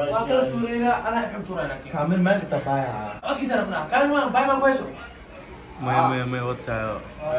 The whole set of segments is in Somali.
waa kala tuuraynaa anaa ifxam tuuraa laakiin kaamil meel kata baaya codkiisa rabnaa kaan waan baay maan ku hayso maya maya maya wadsayo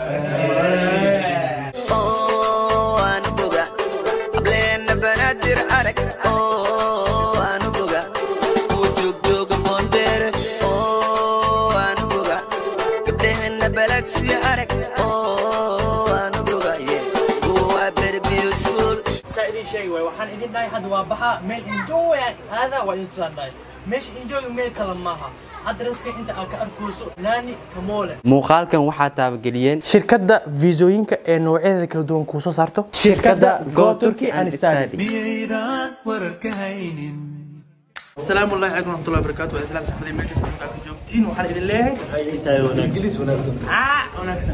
oo aan boga ableena banaadir arag oo aan boga uu joogjooga boondeere oo aan boga gabdheheena balagsiya arag oo aan boga waa very beautiful saa idin sheegi waay waxaan idin dhahay hadda waa baxaa meel enjoy hada waa idin tusaan dhahay meesha enjoy meel kale maaha adreska inta aad ka arkooso naani kamoole muuqaalkan waxaa taabageliyeen shirkadda viisooyinka ee noocyadeeda kala duwan kuu soo saarto shirkadda Go Turkey and Study. miyaydaan wararka haynin asalaamu allahi calaykum waraxmatullahi wabarakaatu waa islaam saxmadii meel kasta intaa ku joogtiin waxaan idin leeyahay ingiliis wanaagsan aa wanaagsan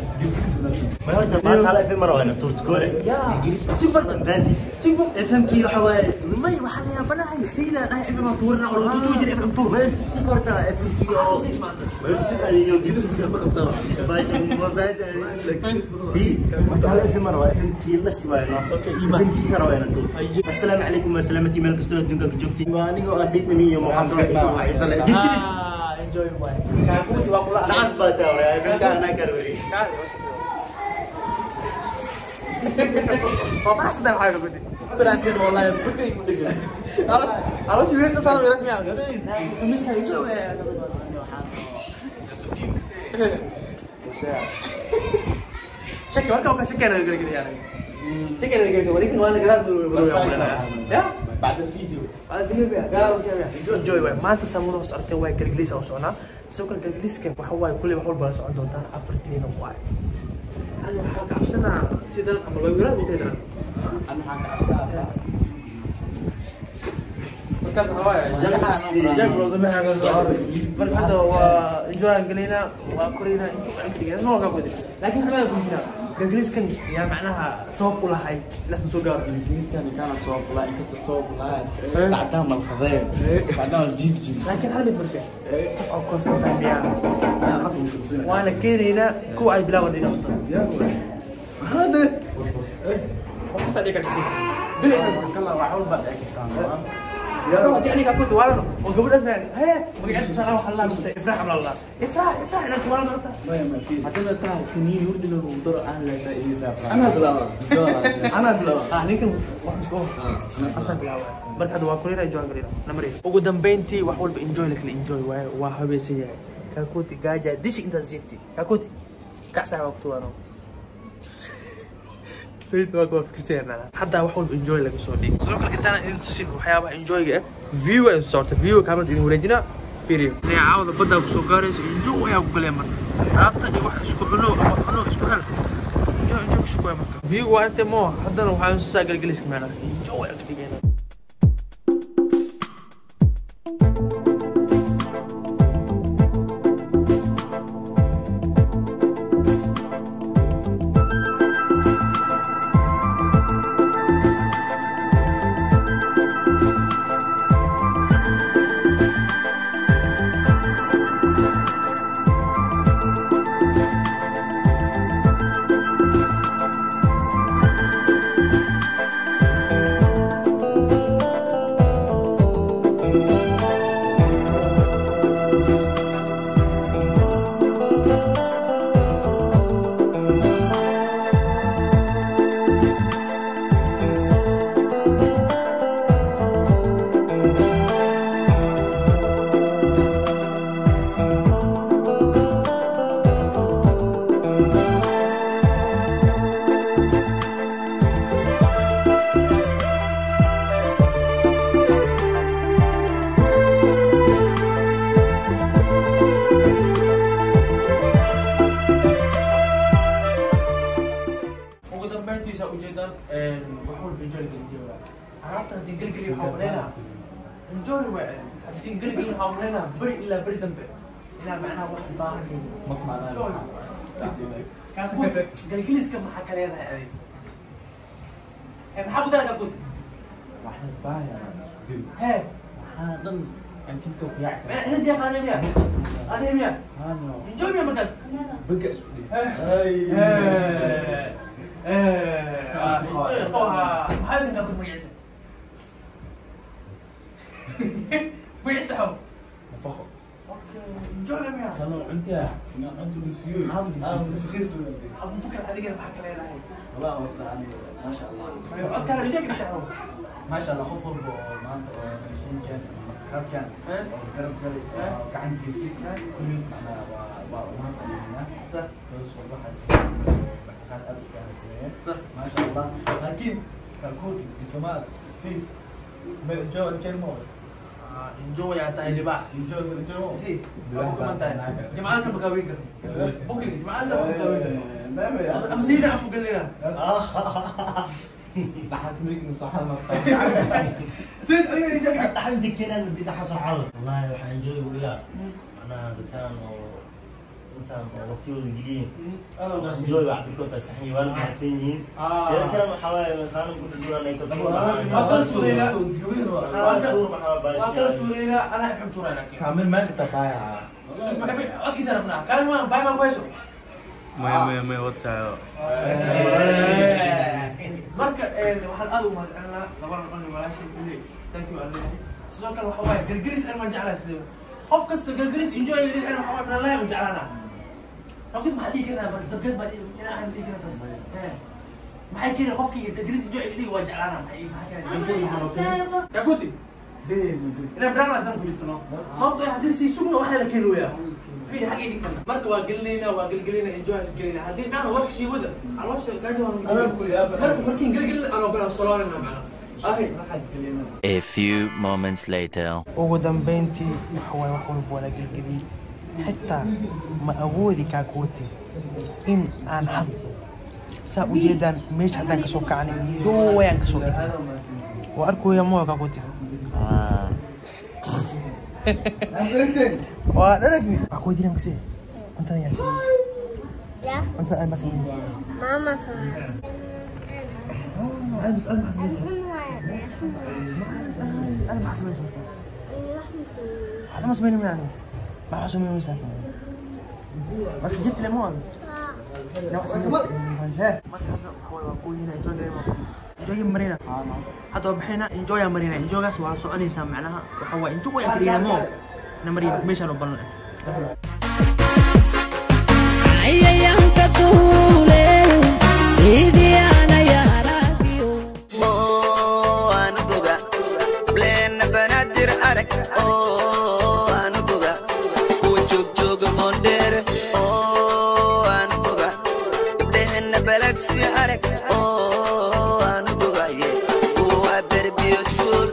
fmkii waxa waaye may waxaa la yaabanahay sayidaan ah fm aan tuurina oo lagu tuuri jiray fm tuur si korta fmkii oo السلام عليكم وسلامتي ملك استوديو دنكا كجوكتي وانيغو اسيد ميو محمد ah enjoy waay kaakuuti waa kula نعس باتا ورا فمكا انا كروي Bapak sedang ada gudi. Berhasil mulai gudi gudi. Harus harus lihat ke sana beratnya. Semis kayak itu ya. Cek kau kau kasih kena gini gini ya. Cek kena gini gini. Ini mana gerak dulu dulu yang mulai. Ya. بعد الفيديو Ada video ya. Galau siapa ya. Enjoy waay. Maanta sama noo socotay waay galgaliis oo socnaa. Sidoo kale galgaliiskan waxa waay kulli wax walba la socon doontaan afartiina waay. Ani waxaan ka cabsanaa sidan ama loo yiraahdo inteedana. انا حاجه عبسها markaas waxaa waaye jack loo sameeyaa ka soo marka hadda waa enjoy aan gelaynaa waa koraynaa enjoy aan ka dhigay isma waa ka gudi laakiin xamada ku jira galgaliiskan yaa macnaha sabab u lahay lasna soo gaaro ingiliis kan kana soo qulaa inkasta soo qulaa saacadaha malqadeen saacadaha jiif jiif laakiin hal mid marka qof oo korsantaa miyaa waana keenaynaa kuwa ay bilaaban dhina هذا qof kasta dhiga karti bili كلا وحول بعد اكتان Wakti ani kakut waran, oh gabadhaas na, hee, magaciisa sana waxa la mustay ifraax amla Allah. Ifraax, ifraax inaan waran horta. حتى تاع كنين ورد له ودر اهل ايسا انا بلا انا بلا Ah, ninkan wax isku asan bilaabay. Marka hadda waa kulina enjoy galina. Namari. Ugu dambeyntii wax walba enjoy la kala enjoy waaye waa habeesan yahay. Kakuti gaaja dish inta safety. Kakuti kacsa waqti waano. sayid waa kuwa fikirsanaa hadda wax walba enjoy laga soo dhigay sidoo kale intaan idin tusin waxyaabaha enjoyga ah view ay socota view kaamad idin wareejina fiiriyo inay caawada badda ku soo gaarayso enjoy ayaa ku galaya marka alaabta iyo wax isku cuno ama cuno isku hel enjoy enjoy ku sugaya marka view waa aragtay moo haddana waxaan soo saa galgaliska macnaha enjoy aan ka dhigayna ugu dambeyntiisa ujeedaan wax walba enjoy ga enjoy alaabta haddii gelgeli waxaa umaleynaa enjoy waa haddii gelgeli waxaa umaleynaa beri ilaa beri dambe inaa macnaha wax baahan مصنع enjoy kaakut gelgeliska maxaa ka leedahay adig Eh, maxaa ku dara kaakut واحد بايع hee هذا ان كنت يعرف mana ina jeeq anemia anemia هذا enjoy miya markaas بقى اسودي maxaa kaakut magaciisa saxo nafaqo okay enjoy miya kanu cuntiya ina cuntu lusiyo ah nafaqayso abu bukar adigana maxaa ka leedahay والله وقت ما شاء الله codkaaga rijaga saxo ما شاء الله خوف والبو ما انت شين كان خاف كان قرب قرب كعن كيسكي كل انا ما هنا صح بس والله حاسس اعتقاد ابو سهل سنين صح ما شاء الله لكن كالكوتي كمان سي جو الكلمة بس enjoy yaa tahay libaax جو جو si waa ku kuman tahay jimcada ma gaawin karno booking jimcada ma gaawin karno ama sayida aan ku galnayna تحت مريك صحة ما sayid adiga rijaga حتى عندك كنا اللي بدي حصل عرض والله waxaan enjoy وياك انا بكان انت وقتي الجديد بس enjoy بعد كنت صحي وانا محسنين يا كلام حوالي مثلا كنت تقول انا كنت waa kala tuuraynaa anaa xib tuuraynaa كامل ما كنت بايع codkiisa rabnaa kaan waan bay baan ku hayso Maya, maya, maya, what's up? marka waxaan aad ugu mahadcelinaa labadan dhani walaashay kuley thank you aan leeyahay sidoo kale waxa waaye gargaris an waan jeclaa sidee qof kasta gargaris enjoy garis an waxa waaye minalahi u jeclaana ragid maxaa dhihi karnaa bar sabgad baa ina aan dhihi karnaa tas maxay keenay qofkii gargaris enjoy dhihi waa jeclaana maxay maxaa keenay kaguti inaan barnaamij dan ku jirto no sababtoo ah haddii sii sugna waxaa la keeni wayaa fiiri xaggay dhig karta marka waa gelinaynaa waa gelgelinaa enjoy is gelinaa haddii dhaan warka sii wada caloosha gaajo waa marka markiin gelgelin anoo balan soloonayna macna ahi A few moments later. ugu dambeyntii waxa waaye wax walba waa la gelgeliyey xitaa ma awoodi kaakuwati in aan hadlo saa ujeedaan meesha haddaan kasoo kacnay dooyaan kasoo dhigay waa arkooya moya kaakuwati waa dharagni waa kuwa dilam kasi cuntada yaa Ya, cuntada aad ma sameeyey mama sama. aad bas aad maxaa sameysay Ini aad maxaa sameysay masih. waxba ma sameynin min adiga maxaa sameynaysaa marka jifti lema wado لا احسن marka hadda waxa waa qoodina enjoy gareyma enjoy marina hadda waa baxayna enjoy marina enjoygaas waa soconaysaa macnaha waxa waa enjoy aan kariyna mo na marina meeshaan u balan cayayaanka duule ciidiyaana yaaragiyo oo aanu boga bleena banaadir arag oo aanu boga kuwa joogjooga boondheere oo aanu boga gabdhehena balagsi arag oo aanu boga ye kuwa very beautiful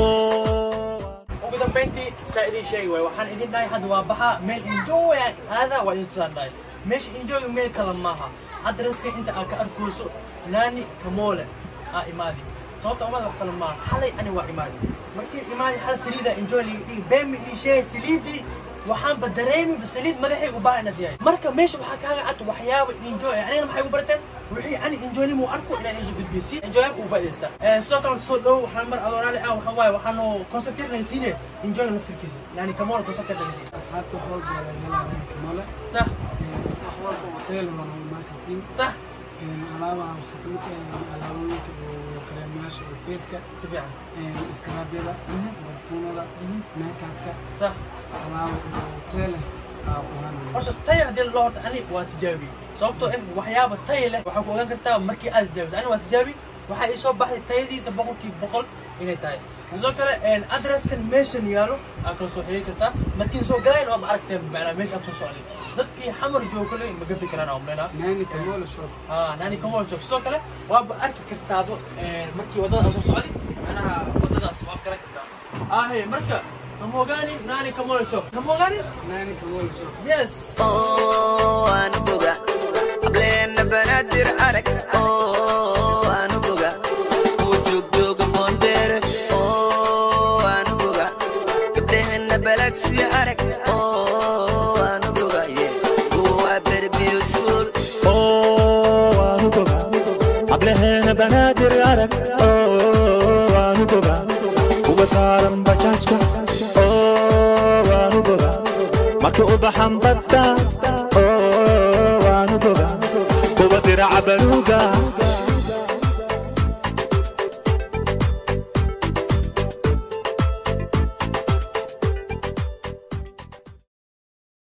ugu dambeyntii saa idin sheegi waay waxaan idin dhahay hadda waa baxa meel enjoy aan aada waa idin tusaan dhahay meesha enjoy meel kale maaha hadda raska inta aad ka arkooso naani kamoole aa imaadi sababta umada wax kale maaha xalay ani waa imaadi markii imaadi hal saliida enjoy liga dhigi beemi ii sheegay saliidii waxaanba dareemiba saliid madaxay u baahanas yahay marka meesha waxaa kaaga cad waxyaaba enjoy anigana maxay u barteen wixii ani enjoynimu arko inaan isu gudbiyo si enjoyab uu faa'idaystaa sidoo kale soo dhow waxaan mar adooraali ah waxaa waaye waxaanu concentrate naga siine enjoy naftirkiisa yani kamool concentrate naga siine asxaabta wax walba waa laga helaa kamale صح wax walba oo tayo leh waa lagu marketing صح alaabaha waxaa kamid ah alaabooyinka oo kareemayaasha oo feeska si fiican iskaraabyada barfuunada makeupka صح alaaba oo tayo leh aa quranaya horta tay haddii loo horta ani waa tijaabi sababtoo ah waxyaaba tay leh waxaa ku ogaan kartaa markii aad tijaabiso ani waa tijaabi waxaa ii soo baxday tayadiisa boqolkiiba boqol inay tahay sidoo kale adresskan meeshan yaalo aad kala soo xiriiri kartaa markiin soo galayn waaba aragteen macnaa meesha aad soo socday dadkii xamar joogo kale ma gafi karaan aan umleynaa naani kamola shop haa naani kamool joog sidoo kale waaba arki kartaaba markii waddada aad soo socday macnaha waddadaas waa garan kartaa ahe marka kamogaani naani kamool shop kamogaani naani kamola shop yes oo aanu boga ableena banaadir arag oo aanu boga kuwa joogjooga boondheere oo aanu boga gabdhehena balagsi arag oo aanu boga ye kuwa very beautiful waanu boga hableheena banaadir arag oo waanu boga kuwa saaran bajaajka oo waanu boga marka u baxan badda oo waanu boga kuwa diraca baluuga